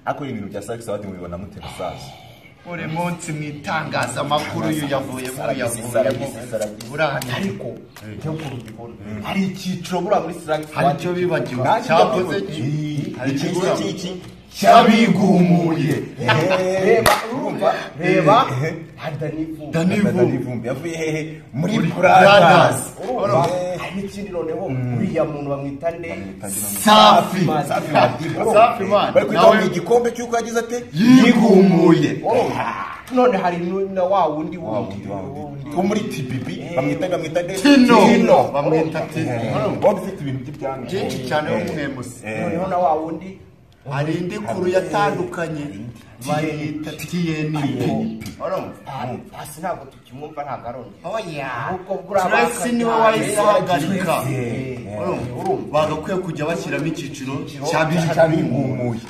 ariko ibintu bya sakisi wadi mubibona mute musaza buri munsi mu itangazamakuru uyu yavuyemo yavuyemo burahari ariko njya ukuntu ubibona hari icyiciro buriya muri sakisi hari icyo bibagiwe cyakoze iki hari icyiciro ibibura cy'iki cyabigumuye reba urumva reba Dani Dani Vumbi. Vumbi yavuye hehe muri Muri Brothers Brothers. urumva Eh. hari n'ikindi noneho uriya muntu bamwita nde Safi Safi. Madiba urumva? Safi Madiba. bari kwita Nawe- mu igikombe cy'uko yagize ate yigumuye Urumva? none hari nu- na wa wundi wundi wundi, wa wundi. wo muri TPB bamwita bamwita nde Tino. bamwita Bamwita Tino Tino. urumva waba ufite ibintu by'ibyanga byinshi cyane wo mwemuse Eh. noneho na wa wundi hari indi kuru yatandukanye bayita tnp urumva hasi ntabwo tukimwumva ntabwo arongera oya Ahubwo buriya turesi bakajya- niwe wahise ahagarika Eh. urumva bagakwiye kujya bashyiramo icyiciro cyabigumuye. cy'abigumuye